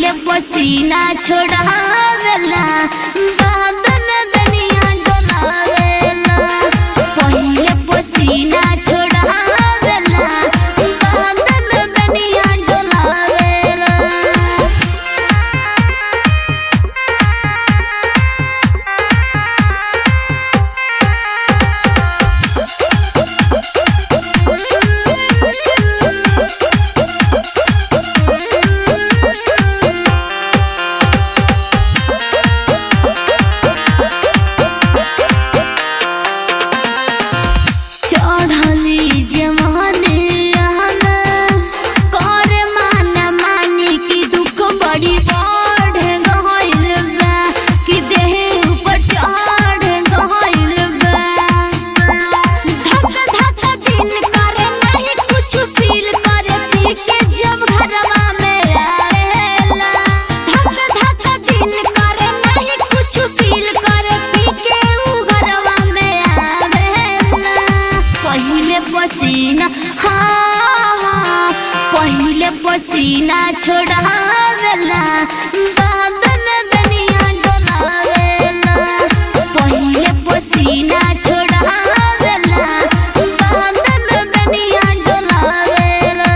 पहिले पसीना छोड़ावेला बाद में बनिया डोलावेला पहिले पसीना छोड़ावेला बाद में बनिया डोलावेला चढ़ली जवानी कर मान मानी की दुख बड़ी बढ़ गइल बा कि देह ऊपर चढ़ गइल बा धक धक दिल करे नहीं कुछ फील करे पी के जब घरवा में आएला धक धक दिल करे नहीं कुछ फील करे पी के ऊ घरवा में आवेला पहिले पसीना हाँ हाँ पहिले पसीना छोड़ावेला बाद में बनिया डोलावेला पहिले पसीना छोड़ावेला बाद में बनिया डोलावेला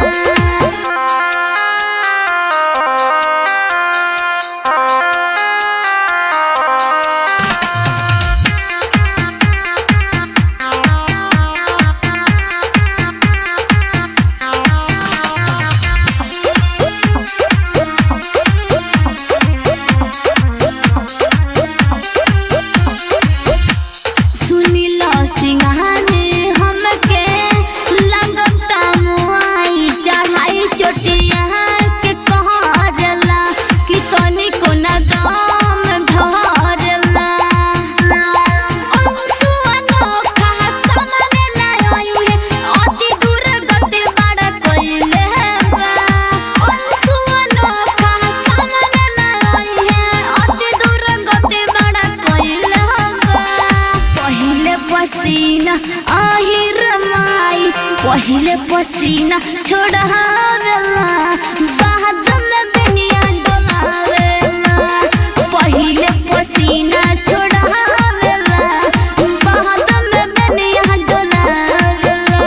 सुनिला सिंहाने हमके लगता मुआई चढ़ाई चोटिया के कहरला कि तनी को न दाम धरला अंसुआ नोखा सामने ना आयु है अति दूर गति बड़ा कइले बा अंसुआ नोखा सामने ना आयु है अति दूर गति बड़ा कइले बा पहिले पसीना आहिर माई पहिले पसीना छोड़ावेला बाद में दुनिया डोलावेला पहिले पसीना छोड़ावेला बाद में दुनिया डोलावेला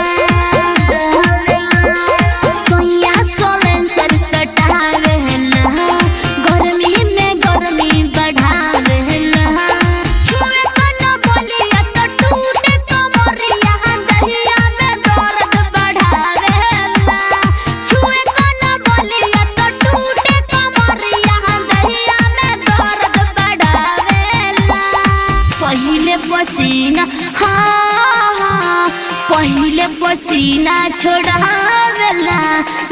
सोया सोलन सर सटावेला गर्मी में गर्मी बढ़ावेला छुए कना बोलिया तो टूटे कमरिया दहिया में दर्द बढ़ावेला छुए कना बोलिया तो टूटे कमरिया दहिया में दर्द बढ़ावेला पहिले पसीना हाँ हाँ पहिले पसीना छोड़ावेला